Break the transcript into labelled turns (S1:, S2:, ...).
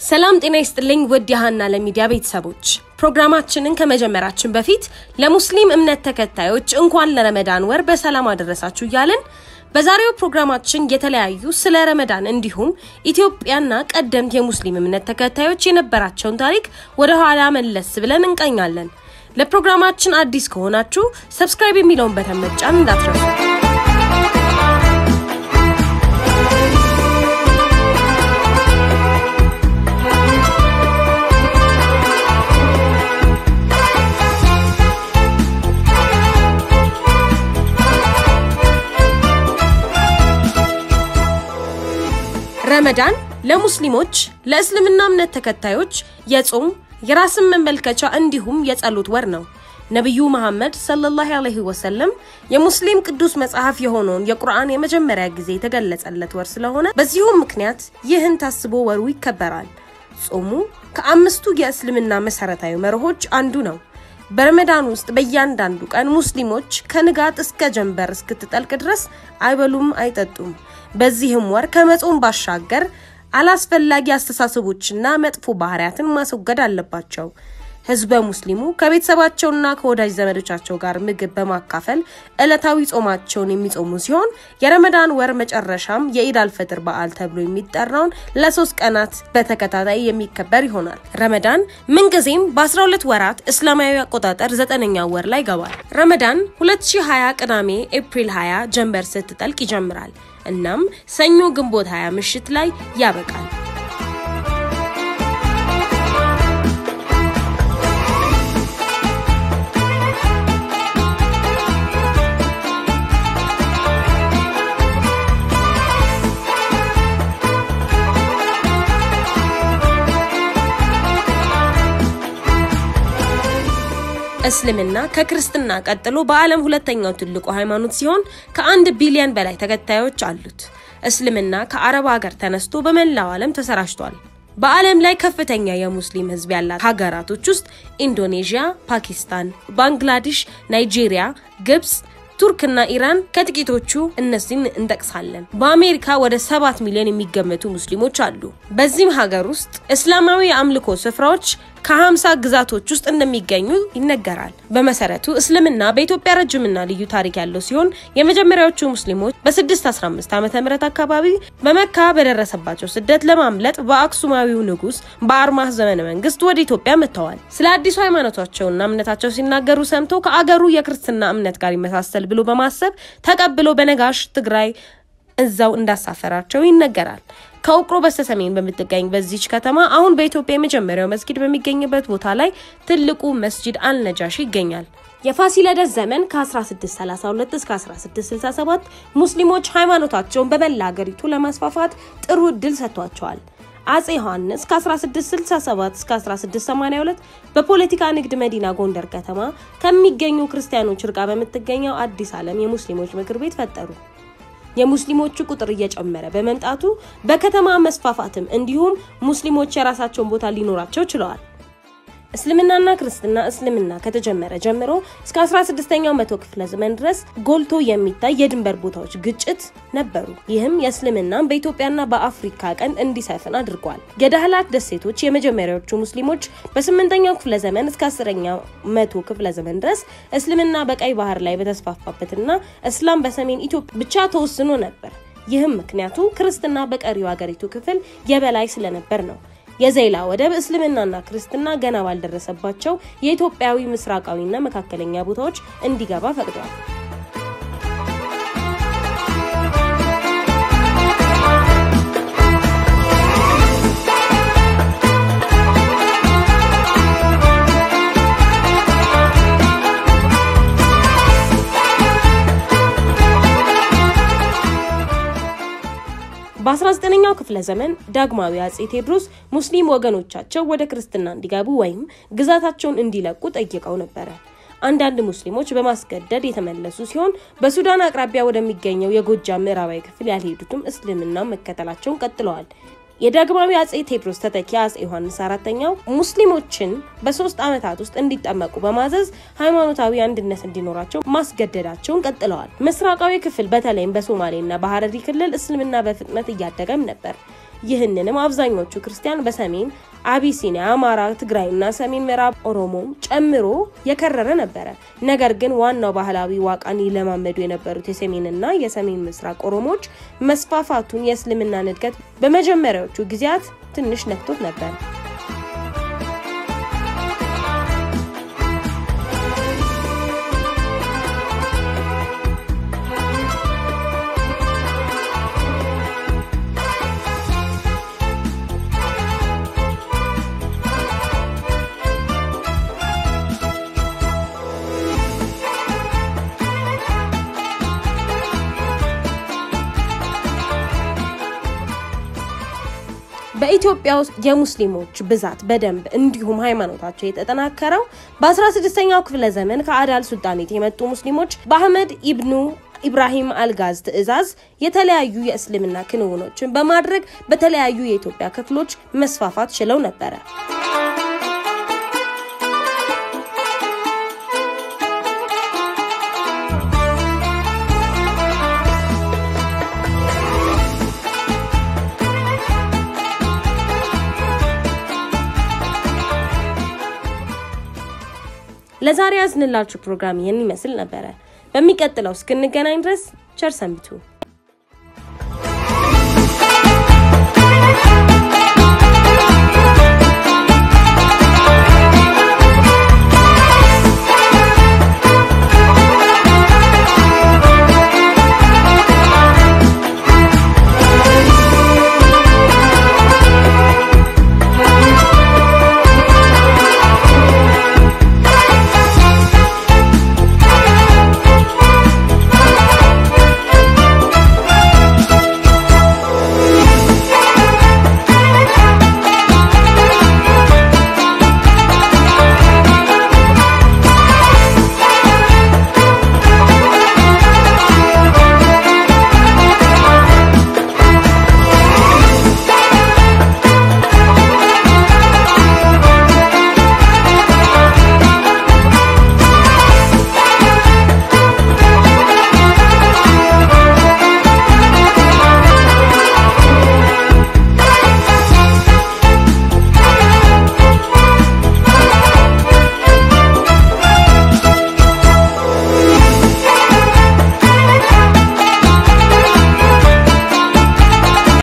S1: ሰላም ጤና ይስጥልኝ ውድ የሀና ለሚዲያ ቤተሰቦች፣ ፕሮግራማችንን ከመጀመራችን በፊት ለሙስሊም እምነት ተከታዮች እንኳን ለረመዳን ወር በሰላም አደረሳችሁ እያልን በዛሬው ፕሮግራማችን የተለያዩ ስለ ረመዳን እንዲሁም ኢትዮጵያና ቀደምት የሙስሊም እምነት ተከታዮች የነበራቸውን ታሪክ ወደ ኋላ መለስ ብለን እንቃኛለን። ለፕሮግራማችን አዲስ ከሆናችሁ ሰብስክራይብ የሚለውን በተን መጫን እንዳትረሱ። ረመዳን ለሙስሊሞች ለእስልምና እምነት ተከታዮች የጾም የራስን መመልከቻ እንዲሁም የጸሎት ወር ነው። ነቢዩ መሐመድ ሰለላሁ ዐለይሂ ወሰለም የሙስሊም ቅዱስ መጽሐፍ የሆነውን የቁርአን የመጀመሪያ ጊዜ የተገለጸለት ወር ስለሆነ በዚሁም ምክንያት ይህን ታስቦ ወሩ ይከበራል። ጾሙ ከአምስቱ የእስልምና መሰረታዊ መርሆች አንዱ ነው። በረመዳን ውስጥ በእያንዳንዱ ቀን ሙስሊሞች ከንጋት እስከ ጀንበር እስክትጠልቅ ድረስ አይበሉም፣ አይጠጡም። በዚህም ወር ከመጾም ባሻገር አላስፈላጊ አስተሳሰቦችና መጥፎ ባህሪያትን ማስወገድ አለባቸው። ህዝበ ሙስሊሙ ከቤተሰባቸውና ከወዳጅ ዘመዶቻቸው ጋር ምግብ በማካፈል ዕለታዊ ጾማቸውን የሚጾሙ ሲሆን የረመዳን ወር መጨረሻም የኢድ አልፈጥር በዓል ተብሎ የሚጠራውን ለሶስት ቀናት በተከታታይ የሚከበር ይሆናል። ረመዳን ምንጊዜም በ12 ወራት እስላማዊ አቆጣጠር ዘጠነኛ ወር ላይ ይገባል። ረመዳን 2020 ቅዳሜ ኤፕሪል 20 ጀንበር ስትጠልቅ ይጀምራል። እናም ሰኞ ግንቦት 20 ምሽት ላይ ያበቃል። እስልምና ከክርስትና ቀጥሎ በዓለም ሁለተኛው ትልቁ ሃይማኖት ሲሆን ከአንድ ቢሊዮን በላይ ተከታዮች አሉት። እስልምና ከአረብ ሀገር ተነስቶ በመላው ዓለም ተሰራጭቷል። በዓለም ላይ ከፍተኛ የሙስሊም ሕዝብ ያላት ሀገራቶች ውስጥ ኢንዶኔዥያ፣ ፓኪስታን፣ ባንግላዴሽ፣ ናይጄሪያ፣ ግብጽ ቱርክና ኢራን ከጥቂቶቹ እነዚህን እንጠቅሳለን። በአሜሪካ ወደ ሰባት ሚሊዮን የሚገመቱ ሙስሊሞች አሉ። በዚህም ሀገር ውስጥ እስላማዊ የአምልኮ ስፍራዎች ከ50 ግዛቶች ውስጥ እንደሚገኙ ይነገራል። በመሰረቱ እስልምና በኢትዮጵያ ረጅምና ልዩ ታሪክ ያለው ሲሆን የመጀመሪያዎቹ ሙስሊሞች በ615 ዓ ም አካባቢ በመካ በደረሰባቸው ስደት ለማምለጥ በአክሱማዊው ንጉስ በአርማህ ዘመነ መንግስት ወደ ኢትዮጵያ መጥተዋል። ስለ አዲሱ ሃይማኖታቸውና እምነታቸው ሲናገሩ ሰምቶ ከአገሩ የክርስትና እምነት ጋር ይመሳሰል ብሎ በማሰብ ተቀብሎ በነጋሽ ትግራይ እዛው እንዳሳፈራቸው ይነገራል። ከውቅሮ በስተሰሜን በምትገኝ በዚች ከተማ አሁን በኢትዮጵያ የመጀመሪያው መስጊድ በሚገኝበት ቦታ ላይ ትልቁ መስጂድ አልነጃሺ ይገኛል። የፋሲለደስ ዘመን ከ1632 እስከ 1667 ሙስሊሞች ሃይማኖታቸውን በመላ ሀገሪቱ ለማስፋፋት ጥሩ እድል ሰጥቷቸዋል። አጼ ዮሐንስ ከ1667 እስከ 1682 በፖለቲካ ንግድ መዲና ጎንደር ከተማ ከሚገኙ ክርስቲያኖች ርቃ በምትገኘው አዲስ ዓለም የሙስሊሞች ምክር ቤት ፈጠሩ። የሙስሊሞቹ ቁጥር እየጨመረ በመምጣቱ በከተማ መስፋፋትም እንዲሁም ሙስሊሞች የራሳቸውን ቦታ ሊኖራቸው ችለዋል። እስልምናና ክርስትና እስልምና ከተጀመረ ጀምሮ እስከ 16ኛው መቶ ክፍለ ዘመን ድረስ ጎልቶ የሚታይ የድንበር ቦታዎች ግጭት ነበሩ። ይህም የእስልምናን በኢትዮጵያና በአፍሪካ ቀንድ እንዲሰፍን አድርጓል። የዳህላክ ደሴቶች የመጀመሪያዎቹ ሙስሊሞች በስምንተኛው ክፍለ ዘመን እስከ አስረኛው መቶ ክፍለ ዘመን ድረስ እስልምና በቀይ ባህር ላይ በተስፋፋበትና እስላም በሰሜን ኢትዮጵያ ብቻ ተወስኖ ነበር። ይህም ምክንያቱ ክርስትና በቀሪው ሀገሪቱ ክፍል የበላይ ስለነበር ነው። የዘይላ ወደብ እስልምናና ክርስትና ገና ባልደረሰባቸው የኢትዮጵያዊ ምስራቃዊና መካከለኛ ቦታዎች እንዲገባ ፈቅዷል። በ19ኛው ክፍለ ዘመን ዳግማዊ አጼ ቴዎድሮስ ሙስሊም ወገኖቻቸው ወደ ክርስትና እንዲገቡ ወይም ግዛታቸውን እንዲለቁ ጠይቀው ነበረ። አንዳንድ ሙስሊሞች በማስገደድ የተመለሱ ሲሆን በሱዳን አቅራቢያ ወደሚገኘው የጎጃም ምዕራባዊ ክፍል ያልሄዱትም እስልምና መከተላቸውን ቀጥለዋል። የዳግማዊ አጼ ቴዎድሮስ ተተኪ አጼ ዮሐንስ አራተኛው ሙስሊሞችን በሶስት ዓመታት ውስጥ እንዲጠመቁ በማዘዝ ሃይማኖታዊ አንድነት እንዲኖራቸው ማስገደዳቸውን ቀጥለዋል። ምስራቃዊ ክፍል በተለይም በሶማሌና በሀረሪ ክልል እስልምና በፍጥነት እያደገም ነበር። ይህንንም አብዛኞቹ ክርስቲያን በሰሜን አቢሲኒያ፣ አማራ፣ ትግራይና ሰሜን ምዕራብ ኦሮሞም ጨምሮ የከረረ ነበረ። ነገር ግን ዋናው ባህላዊ ዋቃን ይለማመዱ የነበሩት የሰሜንና የሰሜን ምስራቅ ኦሮሞዎች መስፋፋቱን የእስልምናን እድገት በመጀመሪያዎቹ ጊዜያት ትንሽ ነክቶት ነበር። በኢትዮጵያ ውስጥ የሙስሊሞች ብዛት በደንብ እንዲሁም ሃይማኖታቸው የተጠናከረው በ16ኛው ክፍለ ዘመን ከአዳል ሱልጣኔት የመጡ ሙስሊሞች በአህመድ ኢብኑ ኢብራሂም አልጋዝ ትዕዛዝ የተለያዩ የእስልምና ክንውኖችን በማድረግ በተለያዩ የኢትዮጵያ ክፍሎች መስፋፋት ችለው ነበረ። ለዛሬ ያዝንላችሁ ፕሮግራም ይህን ይመስል ነበረ። በሚቀጥለው እስክንገናኝ ድረስ ቸር ሰንብቱ።